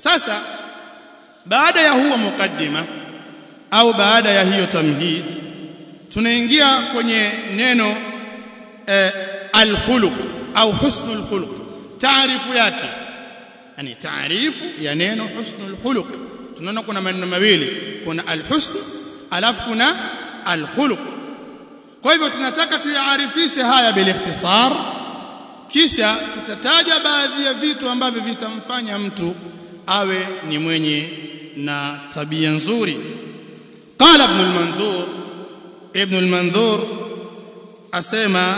sasa baada ya huo mukaddima au baada ya hiyo tamhid tunaingia kwenye neno eh, alkhuluq au husnul khuluq taarifu yake yani taarifu ya neno husnul khuluq tunaona kuna maneno mawili kuna alhusn alafu kuna alkhuluq kwa hivyo tunataka tuyaarifishe haya bil ikhtisar kisha tutataja baadhi ya vitu ambavyo vitamfanya mtu awe ni mwenye na tabia nzuri qala ibn al-manzur ibn al-manzur asema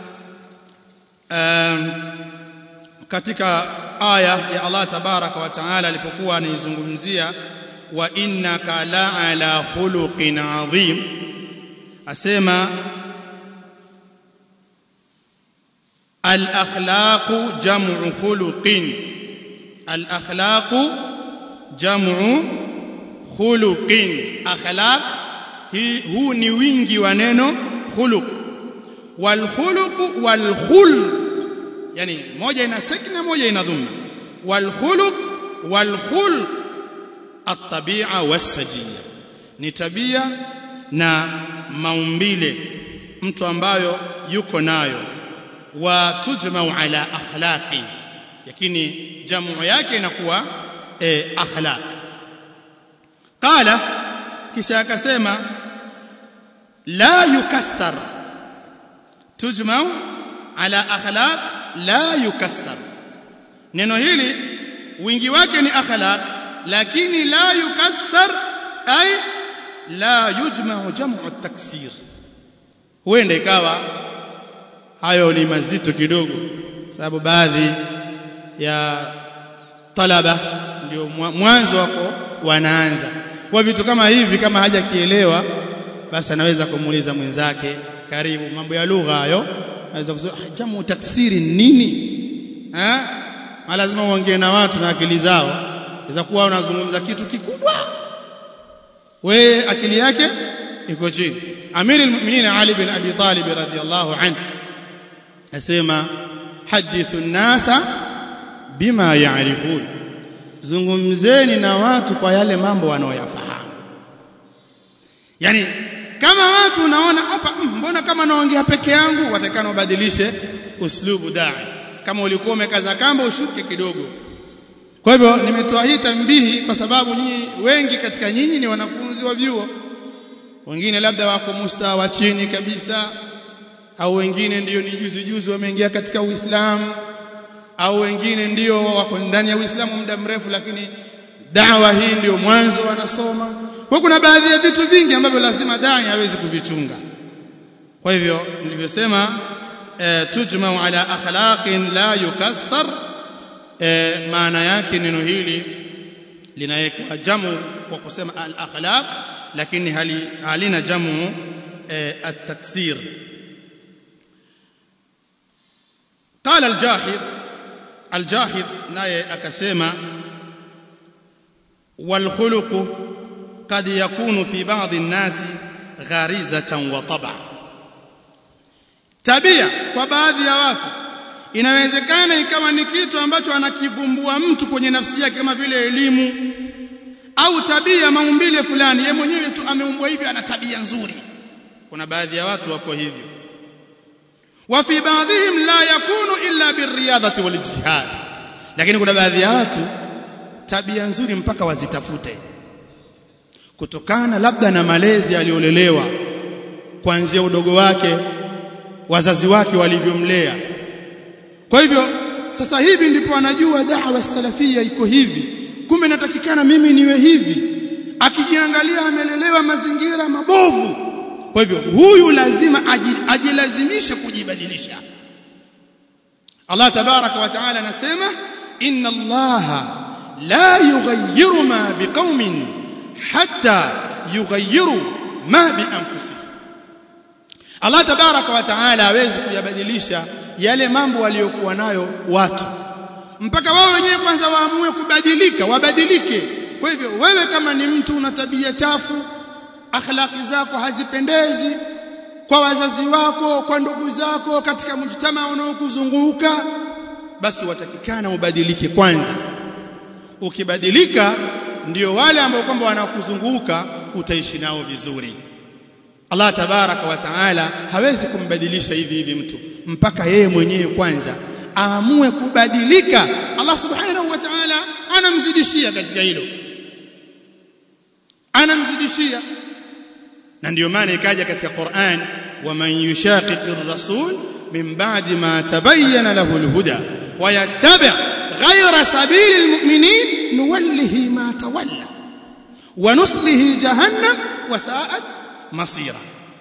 um, katika aya ya Allah tabaraka wa taala alipokuwa anaizungumzia wa innaka la ala khuluqin adhim asema al akhlaqu jam'u khuluqin al akhlaqu jam'u khuluqin akhlaq hii huu ni wingi wa neno khuluq wal khuluq wal khulq yani moja ina sakna moja ina dhamma wal khuluq wal khulq at-tabi'a was-sajiyya ni tabia na maumbile mtu ambayo yuko nayo wa tujma'u ala akhlaqi lakini jamu yake inakuwa eh, akhlaq qala kisha akasema la yukassar tujma'u ala akhlaq la yukassar neno hili wingi wake ni akhlaq lakini la yukassar ay la yujma'u jam'u at-taksir huenda ikawa hayo ni mazito kidogo sababu baadhi ya talaba ndio mwanzo wako wanaanza kwa vitu kama hivi kama hajakielewa basi anaweza kumuuliza mwenzake karibu mambo ya lugha hayo anaweza kusema jamu taksiri nini eh lazima uongee na watu na akili zao inaweza kuwa unazungumza kitu kikubwa we akili yake iko chini amiri almu'minin ali bin abi talib radhiyallahu anhu asema hadithu an-nasa bima ya'rifun zungumzeni na watu kwa yale mambo wanaoyafahamu yani kama watu unaona hapa mbona kama naongea peke yangu watakana ubadilishe uslubu da'i kama ulikuwa umekaza kamba ushuke kidogo kwa hivyo nimetoa hii tambihi kwa sababu nyinyi wengi katika nyinyi ni wanafunzi wa vyuo wengine labda wako mustawa wa chini kabisa au wengine ndiyo ni juzi juzi wameingia katika Uislamu au wengine ndio wako ndani ya Uislamu muda mrefu lakini dawa hii ndio mwanzo wanasoma kwa kuna baadhi ya vitu vingi ambavyo lazima dai hawezi kuvichunga kwa hivyo nilivyosema e, tujmau ala akhlaqin la yukassar e, maana yake neno hili linawekwa jamu kwa kusema al akhlaq lakini hali, halina jamu e, at-taksir قال الجاحظ الجاحظ naye akasema والخلق قد يكون في بعض الناس غريزة وطبع tabia kwa baadhi ya watu inawezekana ikawa ni kitu ambacho anakivumbua mtu kwenye nafsi yake kama vile elimu au tabia maumbile fulani yeye mwenyewe tu ameumbwa hivi ana tabia nzuri kuna baadhi ya watu wako hivyo wa fi baadhihim la yakunu illa birriyadati walijtihad lakini kuna baadhi ya watu tabia nzuri mpaka wazitafute kutokana labda na malezi aliyolelewa kuanzia udogo wake wazazi wake walivyomlea kwa hivyo sasa hivi ndipo anajua da'wa salafia iko hivi kumbe natakikana mimi niwe hivi akijiangalia amelelewa mazingira mabovu kwa hivyo huyu lazima ajilazimishe kujibadilisha Allah tabaraka wa taala anasema inna allaha la yughayyiru ma biqaumin hatta yughayyiru ma bi anfusihim Allah tabaraka wa taala hawezi kuyabadilisha yale mambo waliokuwa nayo watu mpaka wao wenyewe kwanza waamue kubadilika wabadilike kwa hivyo wewe kama ni mtu una tabia chafu akhlaki zako hazipendezi kwa wazazi wako kwa ndugu zako katika mjtama unaokuzunguka basi watakikana ubadilike kwanza ukibadilika ndio wale ambao kwamba wanakuzunguka utaishi nao vizuri Allah tabaraka wa taala hawezi kumbadilisha hivi hivi mtu mpaka yeye mwenyewe kwanza aamue kubadilika Allah subhanahu wa ta'ala anamzidishia katika hilo anamzidishia na ndio maana ikaja katika Qur'an waman yushaqiqir rasul min ba'di ma tabayyana lahu alhuda wa yattabi' ghayra sabili almu'minin nuwallihi ma tawalla wa nuslihi jahannam wa sa'at masira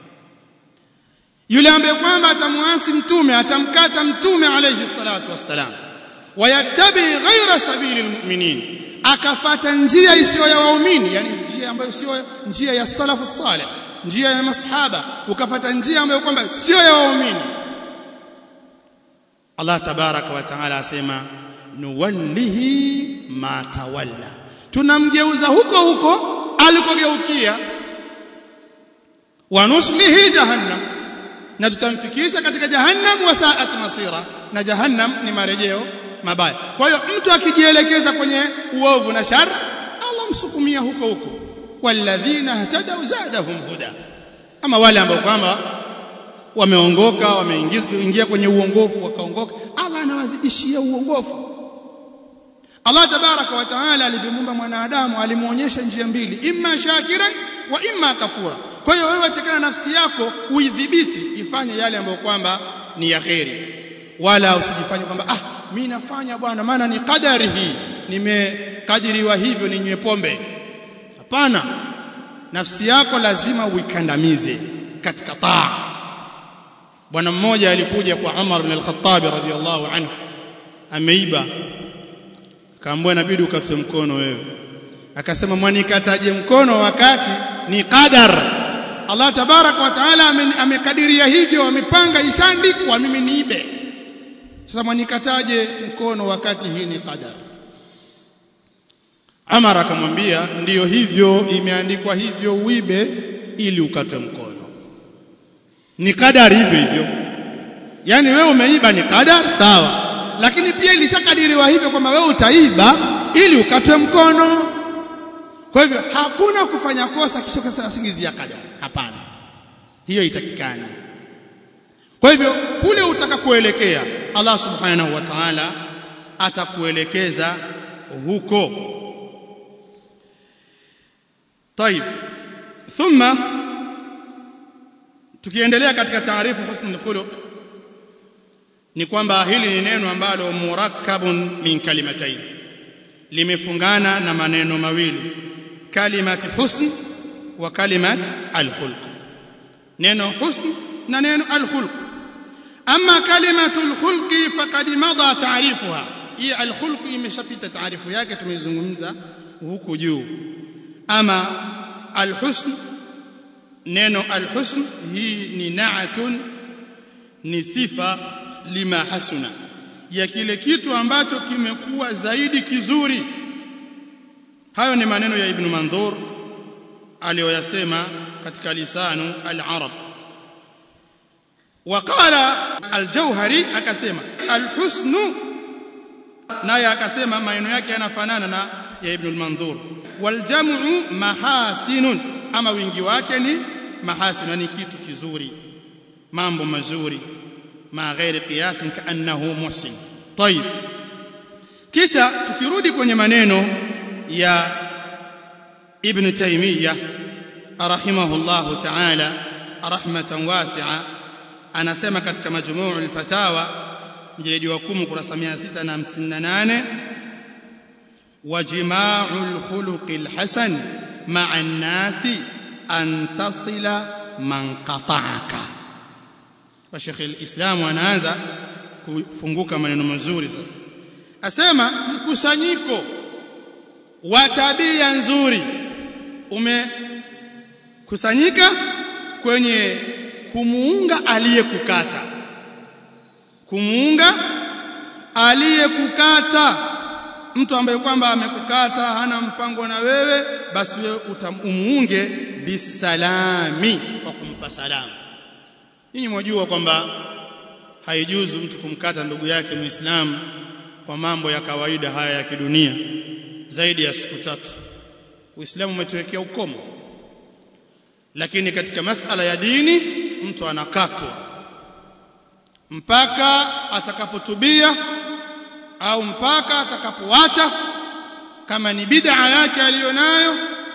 yule ambaye kwamba atamwasi mtume atamkata mtume alayhi salatu wassalam wayattabi ghaira sabili almu'minin akafata njia isiyo ya waumini yani njia ambayo sio njia ya salafu salih njia ya masahaba ukafata njia ambayo kwamba sio ya waumini Allah tabaraka wa taala asema nuwallihi ma tawalla tunamgeuza huko huko alikogeukia wa nuslihi jahannam na tutamfikisha katika jahannam wa sa'at masira na jahannam ni marejeo mabaya kwa hiyo mtu akijielekeza kwenye uovu na shar Allah msukumia huko huko walladhina ihtadaw zadahum huda ama wale ambao kwamba wameongoka wameingia kwenye uongofu wakaongoka Allah anawazidishia uongofu Allah tabaraka wa taala alivyomuumba mwanadamu alimuonyesha njia mbili imma shakiran wa imma kafura kwa hiyo wewe tekana nafsi yako uidhibiti ifanye yale ambayo kwamba ni ya kheri wala usijifanye kwamba ah mimi nafanya bwana maana ni kadari hii nimekadiriwa hivyo ninywe pombe hapana nafsi yako lazima uikandamize katika taa bwana mmoja alikuja kwa Umar ibn al-Khattab radhiyallahu anhu ameiba akaambiwa inabidi ukatwe mkono wewe akasema mwanikataje mkono wakati ni qadar Allah tabaraka wa taala amekadiria hivyo amepanga ishaandikwa mimi niibe sasa mwanikataje mkono wakati hii ni qadar Amar akamwambia ndiyo hivyo imeandikwa hivyo uibe ili ukatwe mkono ni qadar hivyo hivyo yani wewe umeiba ni qadar sawa lakini pia ilishakadiriwa hivyo kwamba wewe utaiba ili ukatwe mkono kwa hivyo hakuna kufanya kosa kisha kusingizia qadar hapana hiyo itakikani kwa hivyo kule utakakoelekea Allah subhanahu wa ta'ala atakuelekeza huko طيب ثم tukiendelea katika taarifu husnul khuluq ni kwamba hili ni neno ambalo murakkabun min kalimatayn limefungana na maneno mawili kalimati husn wa kalimat alkhulq neno husn na neno alkhulq ama kalimatu alkhulqi faqad madha ta'rifuha hii alkhulq imeshapita taarifu yake tumeizungumza huku juu ama alhusn neno alhusn hii ni na'atun ni sifa lima hasuna ya kile kitu ambacho kimekuwa zaidi kizuri hayo ni maneno ya ibn mandhur aliyoyasema katika lisanu al-arab وقال الجوهري akasema alhusn naye akasema maneno yake yanafanana na ya ibn al-mandhur waljamu mahasinun ama wingi wake ni mahasin ni kitu kizuri mambo mazuri ma ghairi qiyas kaannahu muhsin طيب kisha tukirudi kwenye maneno ya ibn taymiyah rahimahullahu ta'ala rahmatan wasi'a anasema katika majmuu al-fatawa mjeledi wa 10 kurasa 658 وجماع الخلق الحسن مع الناس أن تصل من قطعك وشيخ الإسلام anaanza kufunguka maneno mazuri sasa asema mkusanyiko wa tabia nzuri umekusanyika kwenye kumuunga aliyekukata kumuunga aliyekukata mtu ambaye kwamba amekukata hana mpango na wewe basi wewe utamuunge bisalami kwa kumpa salamu ninyi mwajua kwamba haijuzu mtu kumkata ndugu yake muislamu kwa mambo ya kawaida haya ya kidunia zaidi ya siku tatu Uislamu umetuwekea ukomo lakini katika masala ya dini mtu anakatwa mpaka atakapotubia au mpaka atakapoacha kama ni bid'a yake aliyonayo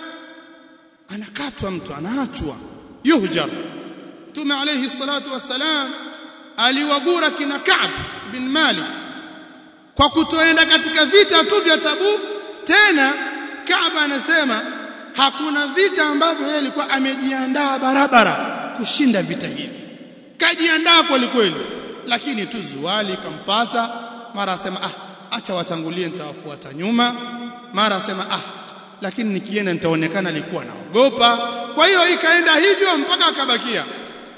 anakatwa mtu anaachwa yuhjar Mtume alayhi salatu wassalam aliwagura kina Ka'b bin Malik kwa kutoenda katika vita tu vya Tabuk tena Ka'b anasema hakuna vita ambavyo yeye alikuwa amejiandaa barabara kushinda vita hivi kajiandaa kweli kweli lakini tu zuali kampata mara asema ah acha watangulie nitawafuata nyuma mara asema ah lakini nikienda nitaonekana alikuwa naogopa kwa hiyo ikaenda hivyo mpaka akabakia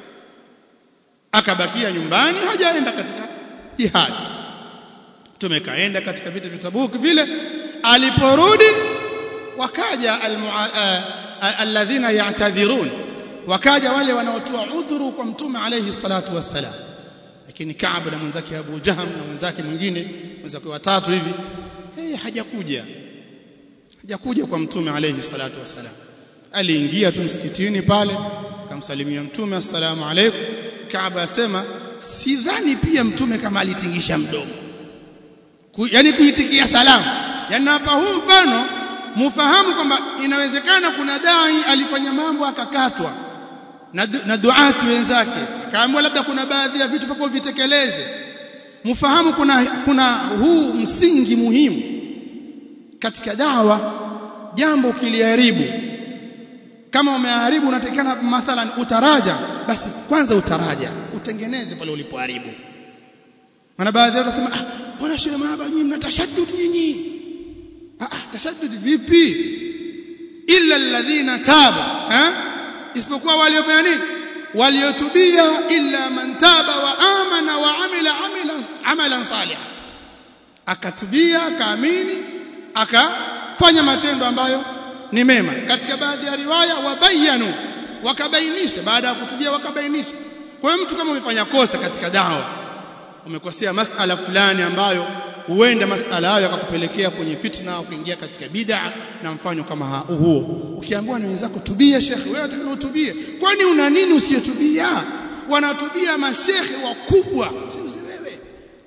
akabakia nyumbani hajaenda katika jihad tumekaenda katika vita vya Tabuk vile aliporudi wakaja alladhina ya'tadhirun wakaja wale wanaotoa udhuru kwa mtume alayhi salatu wassalam lakini Ka'b na mwenzake Abu Jaham na mwenzake mwingine mwenzake watatu hivi hey, hajakuja hajakuja kwa mtume alayhi salatu wassalam aliingia tu msikitini pale akamsalimia mtume assalamu alaykum Kaaba asema sidhani pia mtume kama alitingisha mdomo Ku, yani kuitikia salamu yani hapa huu mfano mufahamu kwamba inawezekana kuna dai alifanya mambo akakatwa na, na duatu wenzake akaambiwa labda kuna baadhi ya vitu mpaka uvitekeleze mufahamu kuna kuna huu msingi muhimu katika dawa jambo kiliharibu kama umeharibu unatakikana mathalan utaraja basi kwanza utaraja utengeneze pale ulipoharibu maana baadhi yao wasema ah bwana shehe mahaba nyinyi mna tashaddud nyinyi ah, ah tashaddud vipi illa alladhina taba eh isipokuwa waliofanya nini waliotubia illa man taba wa amana wa amila amalan amalan salih akatubia akaamini akafanya matendo ambayo ni mema katika baadhi ya riwaya wabayanu wakabainisha baada ya kutubia wakabainisha kwa hiyo mtu kama umefanya kosa katika dawa umekosea masala fulani ambayo huenda masala hayo yakakupelekea kwenye fitna ukiingia katika bid'a na mfano kama huo ukiambiwa ni wenzako tubia shekhe wewe unataka utubie kwani una nini usiyotubia wanatubia mashekhe wakubwa si wewe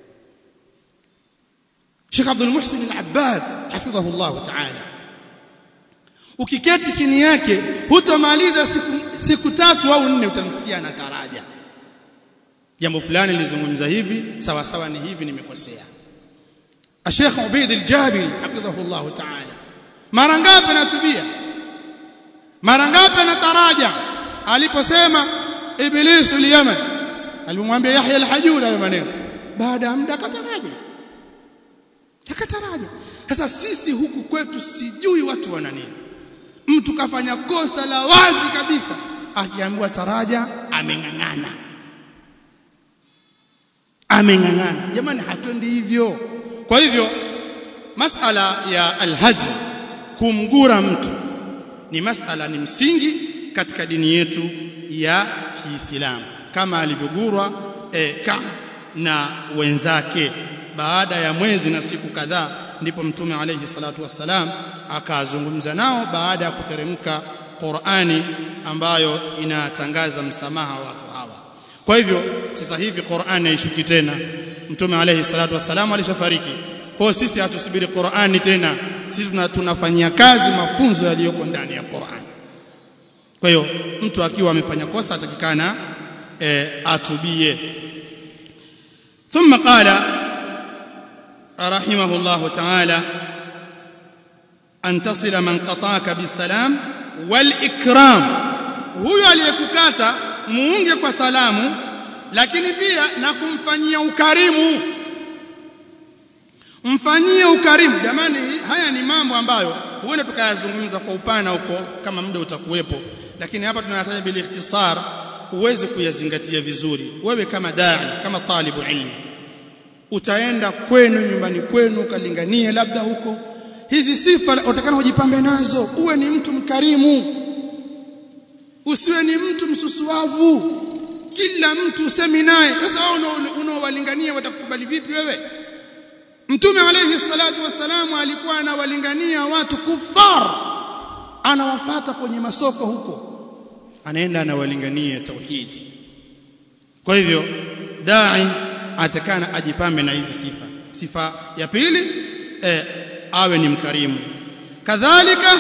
Sheikh Abdul Muhsin Al-Abbad hafidhahu Allah ta'ala ukiketi chini yake hutomaliza siku, siku tatu au nne utamsikia anataraja jambo fulani lizungumza hivi sawa sawa ni hivi nimekosea Sheikh Ubaid al-Jabiri hafidhahu Allah ta'ala mara ngapi anatubia mara ngapi anataraja aliposema Iblis al-Yaman alimwambia Yahya al-Hajuri hayo maneno baada ya muda akataraja akataraja sasa sisi huku kwetu sijui watu wana nini mtu kafanya kosa la wazi kabisa akiambiwa taraja ameng'ang'ana ameng'ang'ana jamani hatuendi hivyo kwa hivyo masala ya alhaji kumgura mtu ni masala ni msingi katika dini yetu ya Kiislamu kama alivyogurwa e, Ka'b na wenzake baada ya mwezi na siku kadhaa ndipo mtume alayhi salatu wassalam akazungumza nao baada ya kuteremka Qur'ani ambayo inatangaza msamaha wa watu hawa kwa hivyo sasa hivi Qur'ani haishuki tena mtume alayhi salatu wassalam alishafariki kwa hiyo sisi hatusubiri Qur'ani tena sisi tunafanyia kazi mafunzo yaliyoko ndani ya Qur'ani kwa hiyo mtu akiwa amefanya kosa atakikana e, atubie ثم قال رحمه الله تعالى أن تصل من قطعك بالسلام والإكرام huyo aliyekukata muunge kwa salamu lakini pia na kumfanyia ukarimu mfanyie ukarimu jamani haya ni mambo ambayo huenda tukayazungumza kwa upana huko kama muda utakuwepo lakini hapa tunataja bil ikhtisar uweze kuyazingatia vizuri wewe kama dai kama talibu ilmi utaenda kwenu nyumbani kwenu kalinganie labda huko hizi sifa utakana ujipambe nazo uwe ni mtu mkarimu usiwe ni mtu msusuavu kila mtu usemi naye sasa wao unaowalingania watakukubali vipi wewe mtume alayhi salatu wassalamu alikuwa anawalingania watu kufar anawafata kwenye masoko huko anaenda anawalingania tauhidi kwa hivyo dai atakana ajipambe na hizi sifa sifa ya pili eh, awe ni mkarimu kadhalika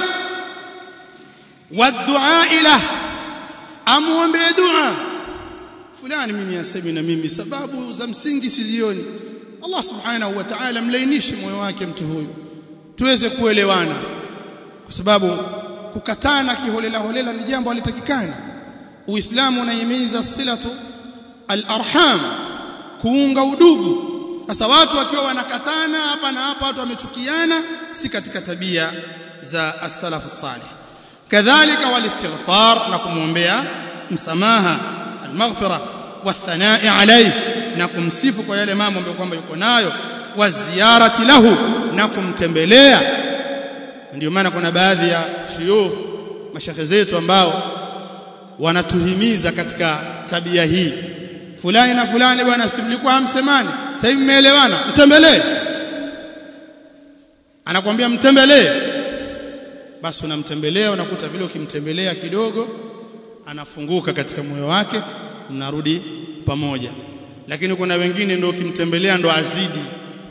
wadua ila amuombe dua fulani mimi asemi na mimi sababu za msingi sizioni Allah subhanahu wa ta'ala mlainishe moyo wake mtu huyu tuweze kuelewana kwa sababu kukatana kiholela holela ni jambo halitakikani uislamu unahimiza silatu al-arham kuunga udugu sasa watu wakiwa wanakatana hapa na hapa watu wamechukiana si katika tabia za as-salaf salih kadhalika walistighfar na kumwombea msamaha al-maghfira wathanai alayhi na kumsifu kwa yale mambo ambayo kwamba yuko nayo wa ziyarati lahu na kumtembelea ndio maana kuna baadhi ya shuyukh mashekhe zetu ambao wanatuhimiza katika tabia hii fulani na fulani bwana simlikuwa hamsemani sasa hivi mmeelewana mtembelee anakuambia mtembelee basi unamtembelea unakuta vile ukimtembelea kidogo anafunguka katika moyo wake mnarudi pamoja lakini kuna wengine ndio ukimtembelea ndo azidi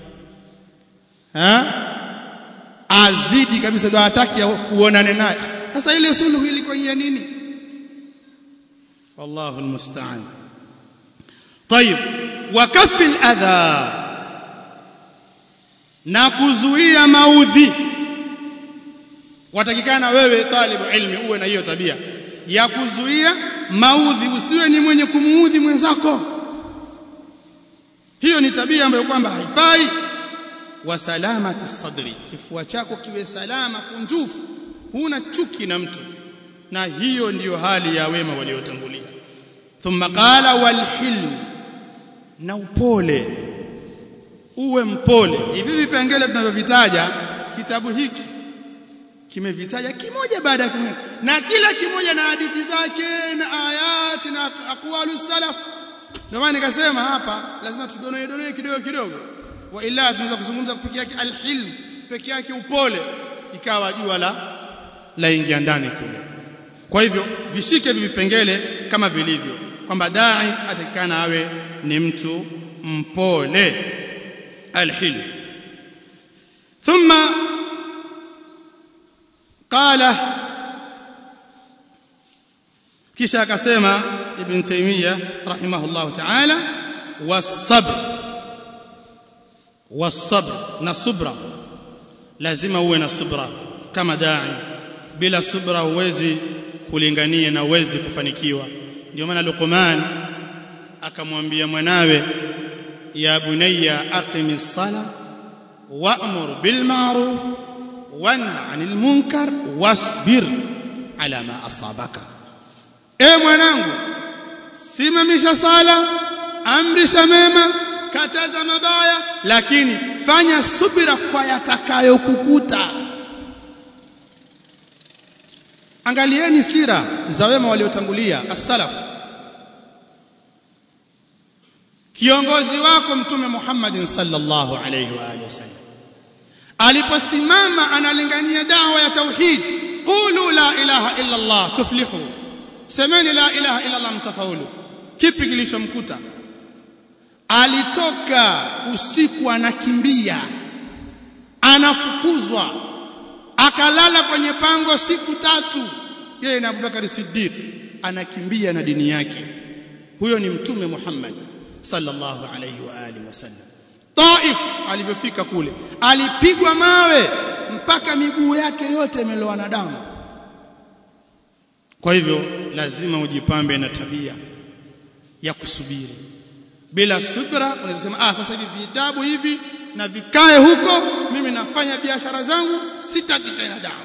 ha? azidi kabisa ndio hataki uonane naye sasa ile suluhu ilikuwa ya nini wallahu almusta'an طيب وكف الاذى na kuzuia maudhi watakikana wewe talibu ilmi uwe na hiyo tabia ya kuzuia maudhi usiwe ni mwenye kumuudhi mwenzako hiyo ni tabia ambayo kwamba haifai wa salamati sadri kifua chako kiwe salama kunjufu huna chuki na mtu na hiyo ndiyo hali ya wema waliotangulia thumma qala wal hilm na upole uwe mpole hivi vipengele tunavyovitaja kitabu hiki kimevitaja kimoja baada ya kimoja na kila kimoja na hadithi zake na ayati na aqwalu salaf ndio maana nikasema hapa lazima tudonoe donoe kidogo kidogo wa ila tunaweza kuzungumza peke yake alhilm peke yake upole ikawa jua la la ingia ndani kule kwa hivyo vishike vipengele kama vilivyo kwamba dai atakikana awe ni mtu mpole alhilm thumma qala kisha akasema ibn taymiyyah rahimahullah ta'ala was-sabr was-sabr na subra lazima uwe na subra kama dai bila subra huwezi kulingania na huwezi kufanikiwa ndio maana Luqman akamwambia mwanawe ya bunayya aqimis sala wa'mur bil ma'ruf wanha 'anil munkar wasbir ala ma asabaka e mwanangu simamisha sala amrisha mema kataza mabaya lakini fanya subira kwa yatakayokukuta angalieni sira za wema waliotangulia as-salaf kiongozi wako mtume Muhammad sallallahu alayhi wa alihi wasallam aliposimama analingania dawa ya tauhid qulu la ilaha illa Allah tuflihu semeni la ilaha illa Allah mtafaulu kipi kilichomkuta alitoka usiku anakimbia anafukuzwa akalala kwenye pango siku tatu yeye na Abubakar Siddiq anakimbia na dini yake huyo ni mtume Muhammad sallallahu alayhi wa alihi wasallam Taif alivyofika kule alipigwa mawe mpaka miguu yake yote imelowa na damu kwa hivyo lazima ujipambe na tabia ya kusubiri bila subra unaweza sema ah sasa hivi vitabu hivi na vikae huko mimi nafanya biashara zangu sitaki tena dawa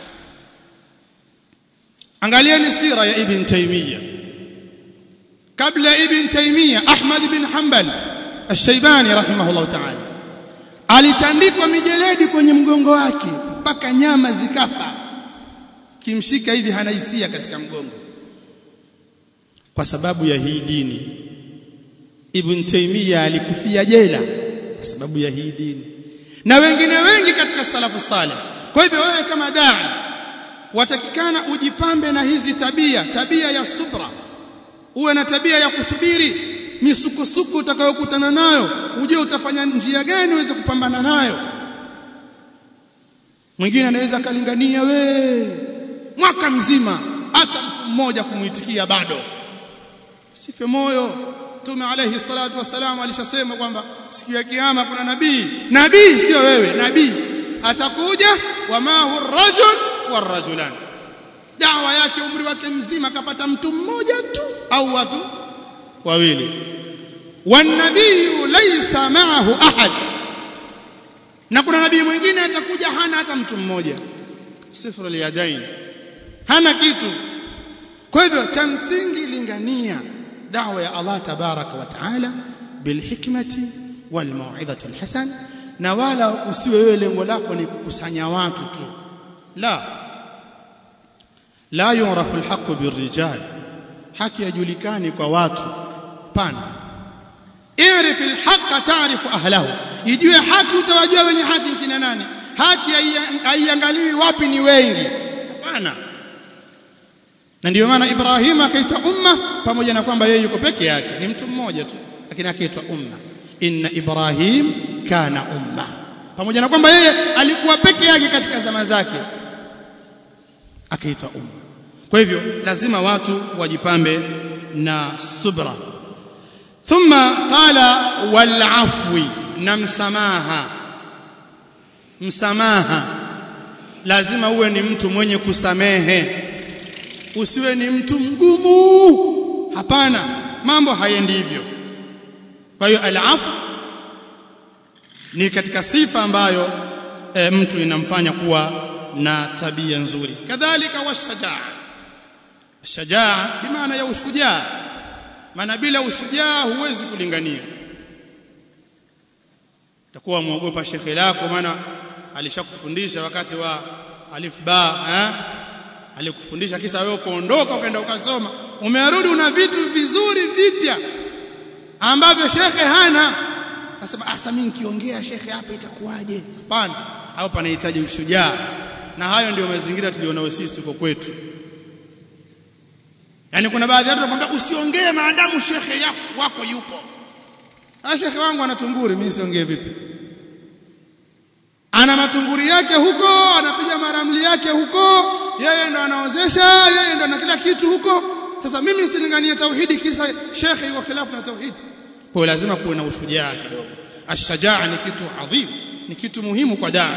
angalieni sira ya ibn taymiyyah kabla ibn taymiyyah ahmad bin hanbal ash-shaybani rahimahullah ta'ala alitandikwa mijeledi kwenye mgongo wake mpaka nyama zikafa kimshika hivi hana hisia katika mgongo kwa sababu ya hii dini ibn taymiyyah alikufia jela kwa sababu ya hii dini na wengine wengi katika salafu saleh kwa hivyo wewe kama dai watakikana ujipambe na hizi tabia tabia ya subra uwe na tabia ya kusubiri misukusuku utakayokutana nayo ujue utafanya njia gani uweze kupambana nayo mwingine anaweza kalingania we mwaka mzima hata mtu mmoja kumuitikia bado sife moyo Mtume alayhi salatu wasalam alishasema kwamba siku ya kiyama kuna nabii nabii sio wewe nabii atakuja wama hu rajul warajulan dawa yake umri wake mzima akapata mtu mmoja tu au watu wawili wanabii laysa ma'ahu ahad na kuna nabii mwingine atakuja hana hata mtu mmoja sifra liyadain hana kitu kwa hivyo cha msingi lingania dawa ya Allah tabaraka wa taala bilhikmati walmau'izati alhasan na wala usiwe wewe lengo lako ni kukusanya watu tu la la yurafu alhaq birrijal haki yajulikani kwa watu pana irif alhaq ta'rifu ahlahu ijue haki utawajua wenye haki kina nani haki haiangaliwi wapi ni wengi hapana na ndio maana Ibrahim akaitwa umma pamoja na kwamba yeye yuko peke yake ni mtu mmoja tu lakini akaitwa umma inna Ibrahim kana umma pamoja na kwamba yeye alikuwa peke yake katika zama zake akaitwa umma kwa hivyo lazima watu wajipambe na subra thumma qala wal afwi na msamaha msamaha lazima uwe ni mtu mwenye kusamehe usiwe ni mtu mgumu hapana mambo hayendi hivyo kwa hiyo alafu ni katika sifa ambayo e, mtu inamfanya kuwa na tabia nzuri kadhalika washajaa shajaa bimaana ya ushujaa maana bila ushujaa huwezi kulingania takuwa muogopa shekhe lako maana alishakufundisha wakati wa alif ba eh? alikufundisha kisa wewe kuondoka ukaenda ukasoma umerudi una vitu vizuri vipya ambavyo shekhe hana akasema asa mimi nikiongea shekhe hapa itakuwaje hapana hapo panahitaji ushujaa na hayo ndio mazingira tulionao sisi kwa kwetu yani kuna baadhi ya watu wanakuambia usiongee maadamu shekhe yako wako yupo na shekhe wangu ana tunguri mimi siongee vipi ana matunguri yake huko anapiga maramli yake huko yeye ndo anaozesha yeye ndo ana kila kitu huko sasa mimi silinganie tauhidi kisa shekhe yuko khilafu na tauhidi kwa lazima kuwe na ushujaa kidogo ashajaa ni kitu adhim ni kitu muhimu kwa daa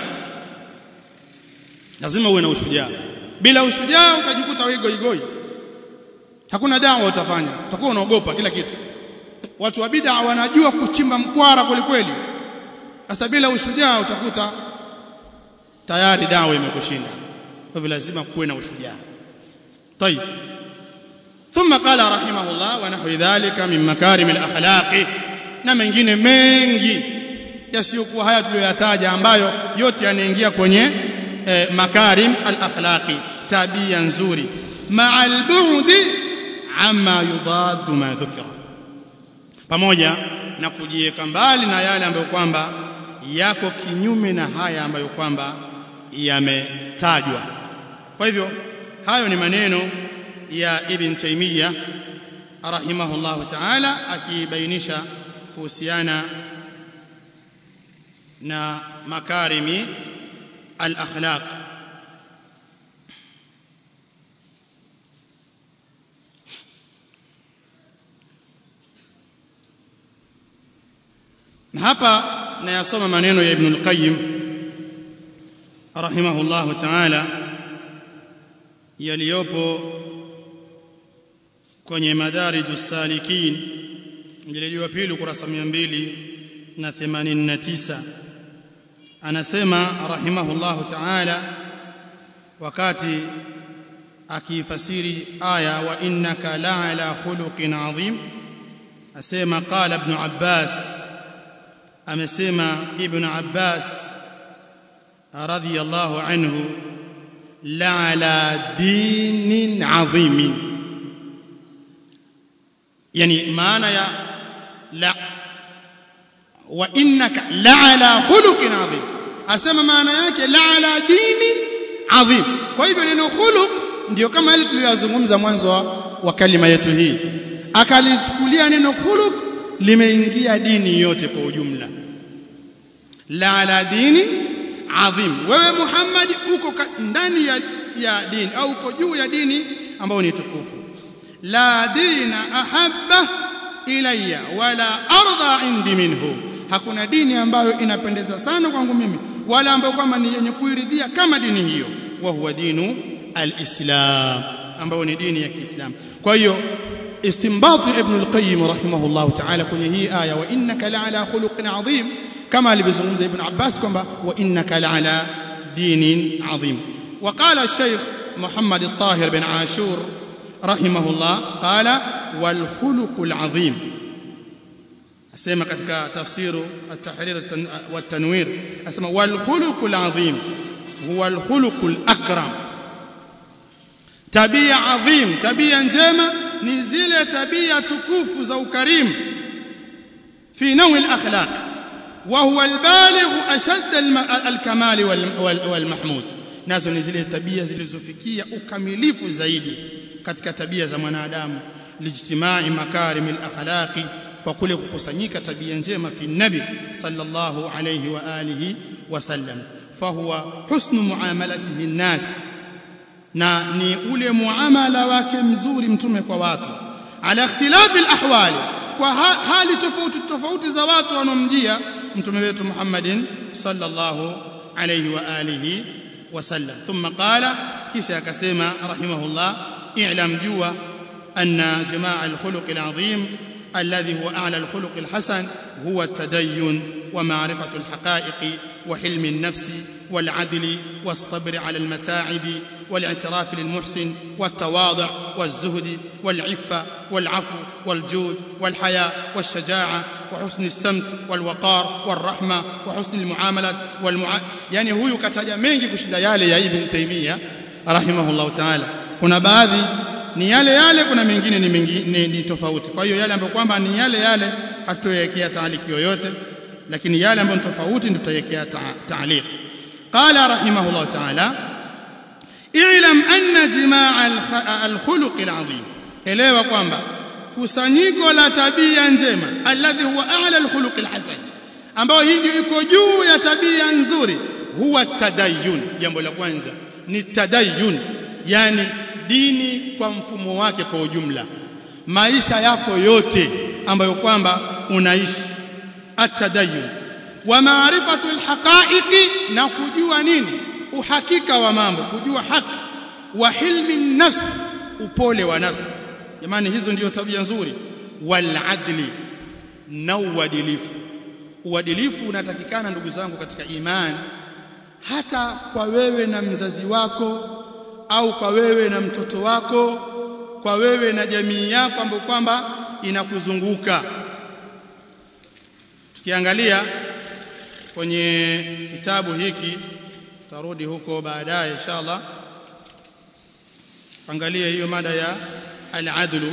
lazima uwe na ushujaa bila ushujaa utajikuta wewe igoi hakuna dawa utafanya utakuwa unaogopa kila kitu watu wa bid'a wanajua kuchimba mkwara kweli sasa bila ushujaa utakuta tayari dawa imekushinda kwa hivyo lazima kuwe na ushujaa طيب ثم قال رحمه الله ونحو ذلك من مكارم الاخلاق na mengine mengi yasiyokuwa haya tuliyoyataja ambayo yote yanaingia kwenye eh, makarim al-akhlaqi tabia nzuri ma'a al-bu'di amma yudaddu ma dhukira pamoja na kujiweka mbali na yale ambayo kwamba yako kinyume na haya ambayo kwamba yametajwa kwa hivyo hayo ni maneno ya ibn taymiya rahimahullahu ta'ala akibainisha kuhusiana na makarimi al-akhlaq na hapa nayasoma maneno ya Ibn al-Qayyim rahimahullahu ta'ala yaliyopo kwenye madariju salikin mjeledi wa pili kurasa 289 anasema rahimahullahu ta'ala wakati akifasiri aya wa innaka la'ala khuluqin adhim asema qala ibn abbas amesema ibn abbas radhiyallahu anhu la'ala dinin adhimin yani maana ya la wa innaka la'ala khuluqin adhim asema maana yake la ala dini adhim kwa hivyo neno khuluq ndio kama ile tuliyozungumza mwanzo wa, wa kalima yetu hii akalichukulia neno khuluq limeingia dini yote kwa ujumla la ala dini adhim wewe Muhammad uko ndani ya, ya dini au uko juu ya dini ambayo ni tukufu la dina ahabba ilayya wala arda indi minhu hakuna dini ambayo inapendeza sana kwangu mimi wala ambayo kwamba ni yenye kuiridhia kama dini hiyo wa huwa dinu alislam ambayo ni dini ya Kiislamu kwa hiyo istinbat ibn al-qayyim rahimahullah ta'ala kwenye hii aya wa innaka la'ala khuluqin adhim kama alivyozungumza ibn Abbas kwamba wa innaka la'ala dinin adhim وقال الشيخ محمد الطاهر بن عاشور رحمه الله قال والخلق العظيم asema katika tafsiru at-tahrir wat-tanwir asema wal khuluqul azim huwa al khuluqul akram tabia adhim tabia njema ni zile tabia tukufu za ukarimu fi nawi al-akhlaq wa huwa al-baligh ashadd al-kamal wal-mahmud nazo ni zile tabia zilizofikia ukamilifu zaidi katika tabia za mwanadamu lijtimai makarim al-akhlaqi kwa kule kukusanyika tabia njema fi nabi sallallahu alayhi wa alihi wasallam fahuwa husnu muamalatihi nas na ni ule muamala wake mzuri mtume kwa watu ala ikhtilafi alahwali kwa hali tofauti tofauti za watu wanomjia mtume wetu Muhammadin sallallahu alayhi wa alihi wasallam thumma qala kisha akasema rahimahullah i'lam jua anna jamaa alkhuluq alazim الذي هو أعلى الخلق الحسن هو التدين ومعرفة الحقائق وحلم النفس والعدل والصبر على المتاعب والاعتراف للمحسن والتواضع والزهد والعفة والعفو والجود والحياء والشجاعة وحسن السمت والوقار والرحمة وحسن المعاملة والمع... يعني هو كتاجا mengi kushinda yale ya Ibn Taymiyyah rahimahullah ta'ala kuna baadhi ni yale yale kuna mengine ni, mengi, ni, ni tofauti kwa hiyo yale ambayo kwamba ni yale yale hatutoyekea taaliki yoyote lakini yale ambayo ni tofauti ndio tutayekea taaliq qala rahimahullah ta'ala i'lam anna jimaa al-khuluq al-azim elewa kwamba kusanyiko la tabia njema alladhi huwa a'la al-khuluq al-hasan ambao hii ndio iko juu ya tabia nzuri huwa tadayyun jambo la kwanza ni tadayyun yani dini kwa mfumo wake kwa ujumla maisha yako yote ambayo kwamba unaishi atadayyun wa maarifatu alhaqaiqi na kujua nini uhakika wa mambo kujua haki wa hilmi nafs upole wa nafsi jamani hizo ndiyo tabia nzuri wal adli na uadilifu uadilifu unatakikana ndugu zangu katika imani hata kwa wewe na mzazi wako au kwa wewe na mtoto wako kwa wewe na jamii yako ambayo kwamba inakuzunguka tukiangalia kwenye kitabu hiki tutarudi huko baadaye inshallah angalia hiyo mada ya al-adlu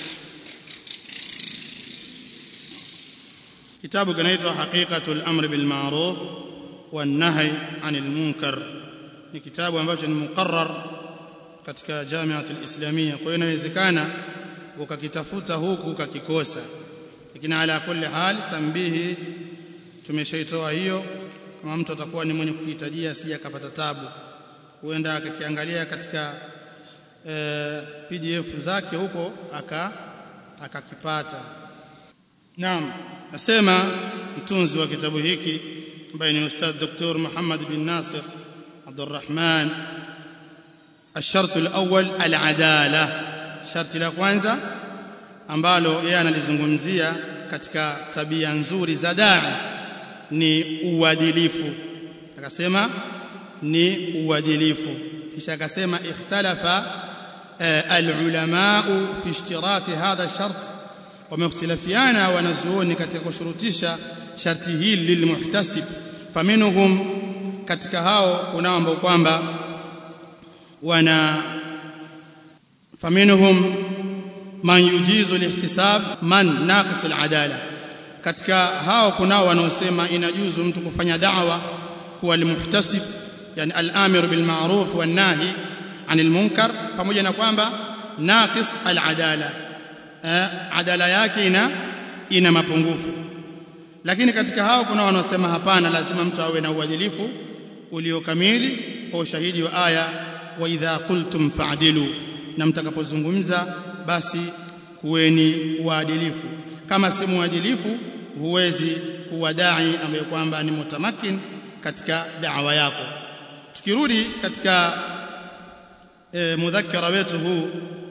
kitabu kinaitwa haqiqatul amri bil ma'ruf wan nahy 'anil munkar ni kitabu ambacho ni muqarrar katika jamiatul islamia kwa hiyo inawezekana ukakitafuta huku ukakikosa lakini ala kulli hal tambihi tumeshaitoa hiyo kama mtu atakuwa ni mwenye kuhitajia asije akapata tabu huenda akakiangalia katika e, PDF zake huko aka akakipata naam nasema mtunzi wa kitabu hiki ambaye ni ustadh Dr. Muhammad bin Nasir عبد الرحمن الشرط الأول العدالة شرط la kwanza ambalo yeye analizungumzia katika tabia nzuri za dai ni uadilifu akasema ni uadilifu kisha akasema ikhtalafa العلماء في اشتراط هذا الشرط ومختلفيانا wanazuoni katika kushurutisha sharti hili lilmuhtasib faminhum katika hao kunao ambao kwamba wana faminhum man yujizu lihtisab man naqis aladala katika hao kunao wanaosema inajuzu mtu kufanya da'wa kuwa almuhtasib yani al-amir bil ma'ruf wan nahi anil munkar pamoja na kwamba naqis al-adala adala yake ina ina mapungufu lakini katika hao kuna wanaosema hapana lazima mtu awe na uadilifu uliokamili kwa ushahidi wa aya wa idha qultum fa'dilu na mtakapozungumza basi kuweni waadilifu kama si muadilifu huwezi kuwa dai ambaye kwamba ni mutamakin katika da'wa yako tukirudi katika e, mudhakara wetu huu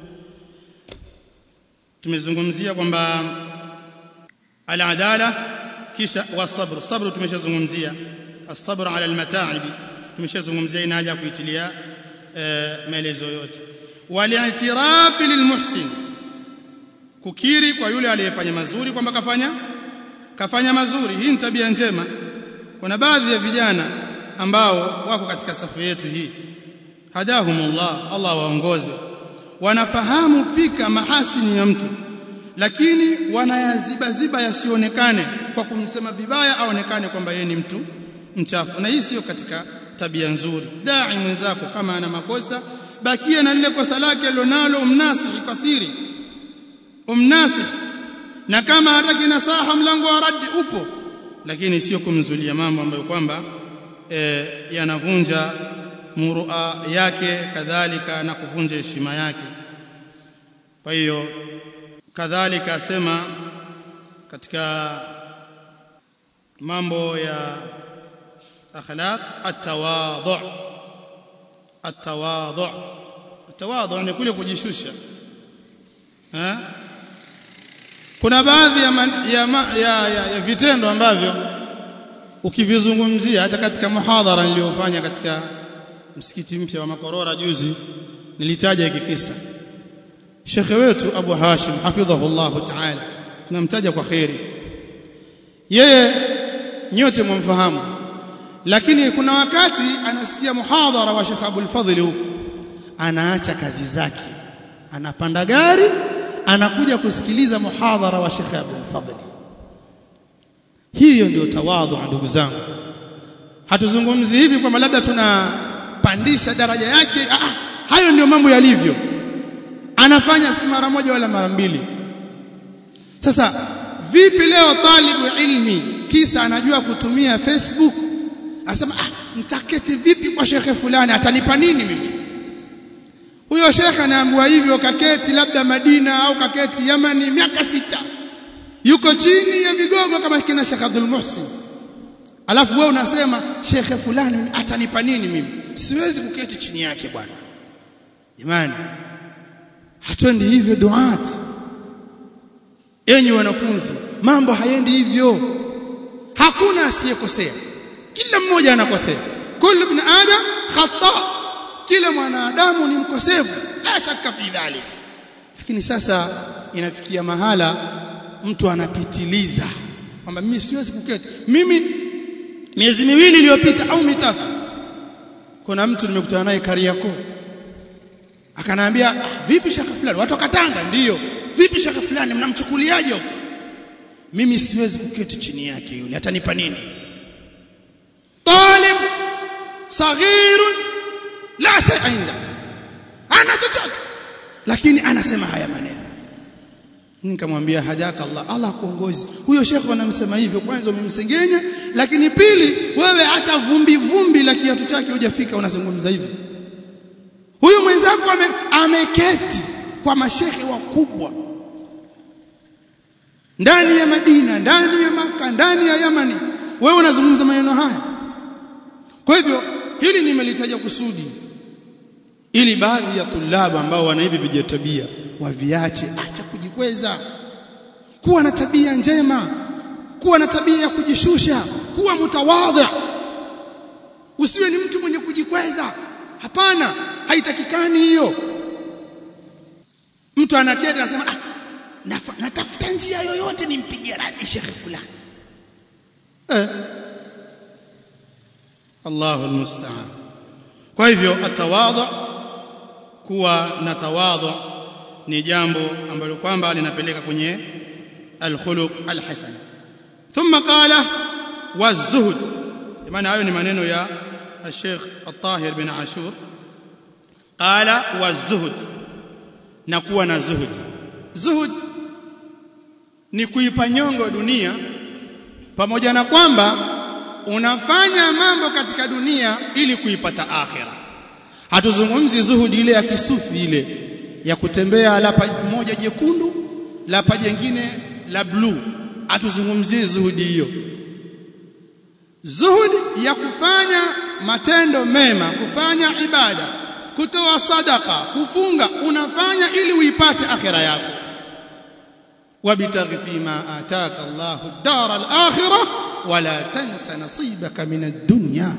tumezungumzia kwamba al-adala kisha wasabr sabr tumeshazungumzia as-sabr ala al-mata'ib tumeshazungumzia ina haja kuitilia e, maelezo yote wal-i'tiraf lilmuhsin kukiri kwa yule aliyefanya mazuri kwamba kafanya kafanya mazuri hii ni tabia njema kuna baadhi ya vijana ambao wako katika safu yetu hii hadahumullah Allah waongoze wanafahamu fika mahasini ya mtu lakini wanayaziba ziba yasionekane kwa kumsema vibaya aonekane kwamba yeye ni mtu mchafu na hii sio katika tabia nzuri dai mwenzako kama ana makosa bakia na lile kosa lake alionalo umnasihi kwa siri umnasihi na kama hataki nasaha mlango wa radi upo lakini sio kumzulia mambo ambayo kwamba e, yanavunja murua yake kadhalika na kuvunja heshima yake kwa hiyo kadhalika asema katika mambo ya akhlaq at-tawadhu at-tawadhu at-tawadhu ni kule kujishusha ha? kuna baadhi ya, man, ya, ya, ya, ya vitendo ambavyo ukivizungumzia hata katika muhadhara niliyofanya katika msikiti mpya wa Makorora juzi nilitaja hiki kisa Shekhe wetu Abu Hashim hafidhahullah ta'ala tunamtaja kwa khairi yeye nyote mwamfahamu lakini kuna wakati anasikia muhadhara wa Sheikh Abdul Fadhil huko anaacha kazi zake anapanda gari anakuja kusikiliza muhadhara wa Sheikh Abdul Fadhil hiyo ndio tawadhu ndugu zangu hatuzungumzi hivi kwamba labda tunapandisha daraja yake ah, hayo ndio mambo yalivyo anafanya si mara moja wala mara mbili sasa vipi leo talibu ilmi kisa anajua kutumia Facebook asema ah mtaketi vipi kwa shekhe fulani atanipa nini mimi huyo shekhe anaambiwa hivyo kaketi labda Madina au kaketi Yamani miaka sita yuko chini ya vigogo kama kina Sheikh Abdul Muhsin alafu wewe unasema shekhe fulani atanipa nini mimi siwezi kuketi chini yake bwana jamani hatuendi hivyo duat enyi wanafunzi mambo haendi hivyo hakuna asiyekosea kila mmoja anakosea kullu ibn adam khata kila mwanadamu ni mkosefu la shaka fi dhalik lakini sasa inafikia mahala mtu anapitiliza kwamba mimi siwezi kuketi mimi miezi miwili iliyopita au mitatu kuna mtu nimekutana naye Kariakoo akanaambia vipi shaka fulani watu wakatanga ndiyo vipi shaka fulani mnamchukuliaje huko mimi siwezi kuketi chini yake yule atanipa nini talib saghir la shay inda ana chochote lakini anasema haya maneno nikamwambia hajaka Allah Allah kuongozi huyo shekhe anamsema hivyo kwanza umemsengenya lakini pili wewe hata vumbi vumbi la kiatu chake hujafika unazungumza hivyo huyu mwenzako ame, ameketi kwa mashehe wakubwa ndani ya Madina ndani ya Maka ndani ya Yamani wewe unazungumza maneno haya kwa hivyo hili nimelitaja kusudi ili baadhi ya tulabu ambao wana hivi vijatabia waviache acha kujikweza kuwa na tabia njema kuwa na tabia ya kujishusha kuwa mtawadhi usiwe ni mtu mwenye kujikweza hapana haitakikani hiyo mtu anaketi anasema ah natafuta njia yoyote nimpigie radi shekhe fulani eh Allahu almusta'an kwa hivyo atawadhu kuwa na tawadhu ni jambo ambalo kwamba linapeleka kwenye alkhuluq alhasan thumma qala wazuhud maana hayo ni maneno ya Sheikh At-Tahir bin Ashur qala wa zuhud na kuwa na zuhud zuhud ni kuipa nyongo dunia pamoja na kwamba unafanya mambo katika dunia ili kuipata akhira hatuzungumzi zuhudi ile ya kisufi ile ya kutembea lapa moja jekundu lapa jengine la bluu hatuzungumzii zuhudi hiyo zuhudi ya kufanya matendo mema kufanya ibada kutoa sadaka kufunga unafanya ili uipate akhira yako wabtaghi fima ataka Allahu ad-dar al-akhirah wala tansa nasibaka min ad-dunya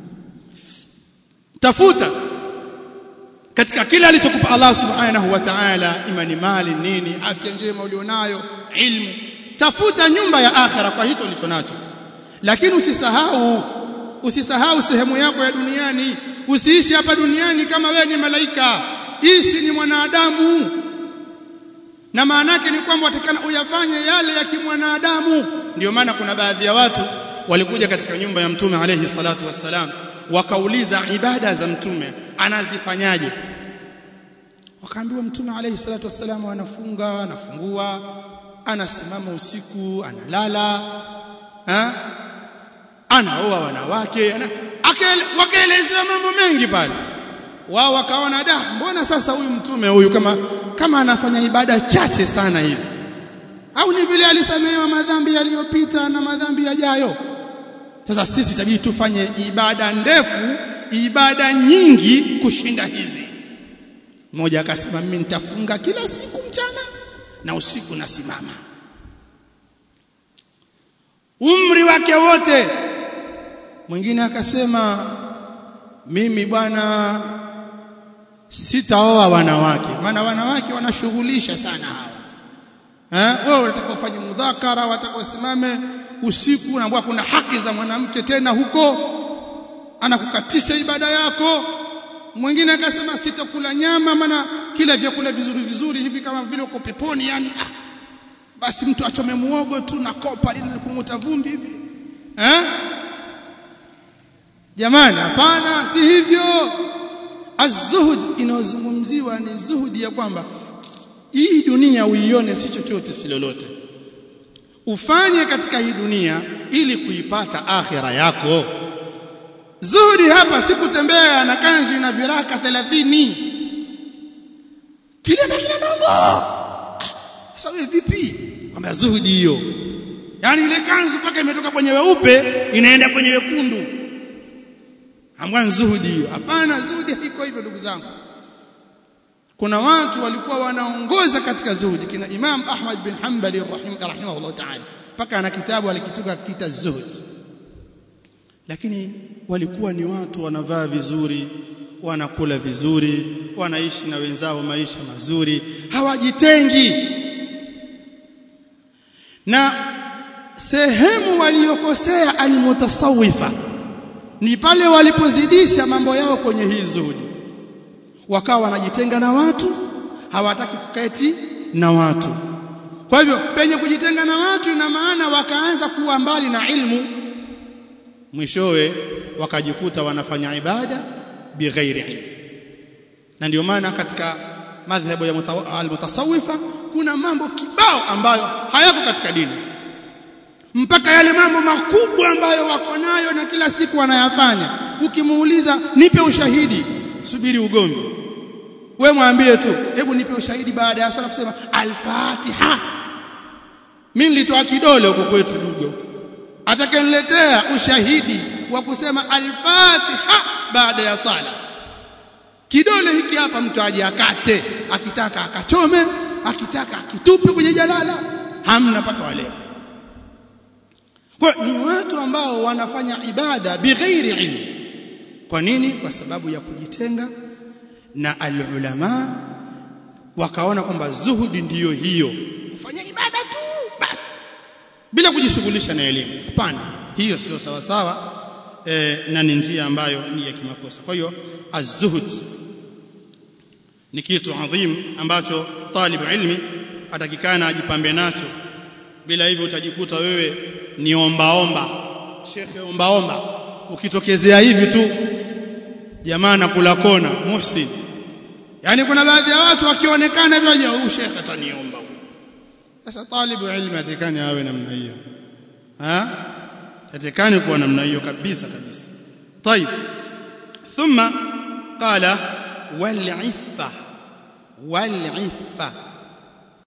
tafuta katika kila alichokupa Allah subhanahu wa ta'ala imani mali nini afya njema ulionayo ilmu tafuta nyumba ya akhira kwa hicho ulichonacho lakini usisahau usisahau sehemu yako ya duniani usiishi hapa duniani kama wewe ni malaika ishi ni mwanadamu na maana yake ni kwamba watakana uyafanye yale ya kimwanadamu ndio maana kuna baadhi ya watu walikuja katika nyumba ya mtume alayhi salatu wassalam wakauliza ibada za mtume anazifanyaje wakaambiwa mtume alayhi salatu wassalam anafunga anafungua anasimama usiku analala ha? anaoa wanawake ana, wakaelezewa mambo mengi pale wao wakaona da mbona sasa huyu mtume huyu kama kama anafanya ibada chache sana hivi au ni vile alisamehewa madhambi yaliyopita na madhambi yajayo sasa sisi tabidi tufanye ibada ndefu ibada nyingi kushinda hizi mmoja akasema mimi nitafunga kila siku mchana na usiku nasimama umri wake wote mwingine akasema mimi bwana sitaoa wanawake maana wanawake wanashughulisha sana hawa eh wewe unataka ufanye mudhakara unataka usimame usiku unaambiwa kuna haki za mwanamke tena huko anakukatisha ibada yako mwingine akasema sitakula nyama maana kila vyakula vizuri vizuri hivi kama vile uko peponi yani ah, basi mtu achome muogo tu na kopa lile kumuta vumbi hivi eh jamani hapana si hivyo az-zuhud inayozungumziwa ni zuhudi ya kwamba hii dunia uione si chochote si lolote ufanye katika hii dunia ili kuipata akhira yako zuhudi hapa si kutembea na kanzu ina viraka 30 kile kina nongo sasa wewe vipi kwamba zuhudi hiyo yani ile kanzu paka imetoka kwenye weupe inaenda kwenye wekundu ambayo zuhudi hiyo hapana zuhudi haiko hivyo ndugu zangu kuna watu walikuwa wanaongoza katika zuhudi kina Imam Ahmad bin Hanbali rahim rahimahullah ta'ala paka ana kitabu alikituka kita zuhud lakini walikuwa ni watu wanavaa vizuri wanakula vizuri wanaishi na wenzao maisha mazuri hawajitengi na sehemu waliyokosea almutasawifa ni pale walipozidisha mambo yao kwenye hii zuhudi wakawa wanajitenga na watu hawataki kuketi na watu kwa hivyo penye kujitenga na watu ina maana wakaanza kuwa mbali na ilmu mwishowe wakajikuta wanafanya ibada bighairi ilmu na ndio maana katika madhhabu ya al-mutasawifa kuna mambo kibao ambayo hayako katika dini mpaka yale mambo makubwa ambayo wako nayo na kila siku wanayafanya ukimuuliza nipe ushahidi subiri ugomvi we mwambie tu hebu nipe ushahidi baada ya swala kusema al-Fatiha mimi nilitoa kidole huko kwetu dugo atakaniletea ushahidi wa kusema al-Fatiha baada ya sala kidole hiki hapa mtu aje akate akitaka akachome akitaka akitupe kwenye jalala hamna paka wale kwa ni watu ambao wanafanya ibada bighairi ilmu kwa nini kwa sababu ya kujitenga na alulama wakaona kwamba zuhudi ndiyo hiyo kufanya ibada tu basi bila kujishughulisha na elimu hapana hiyo sio sawa sawa e, na ni njia ambayo ni ya kimakosa kwa hiyo az-zuhud ni kitu adhim ambacho talibu ilmi atakikana ajipambe nacho bila hivyo utajikuta wewe ni omba omba shekhe omba omba ukitokezea hivi tu jamaa nakula kona muhsin yani kuna baadhi ya watu wakionekana hivyo huyu shekhe ataniomba huyu sasa talibu ilmi atakani awe namna hiyo ha atakani kuwa namna hiyo kabisa kabisa طيب ثم قال والعفه والعفه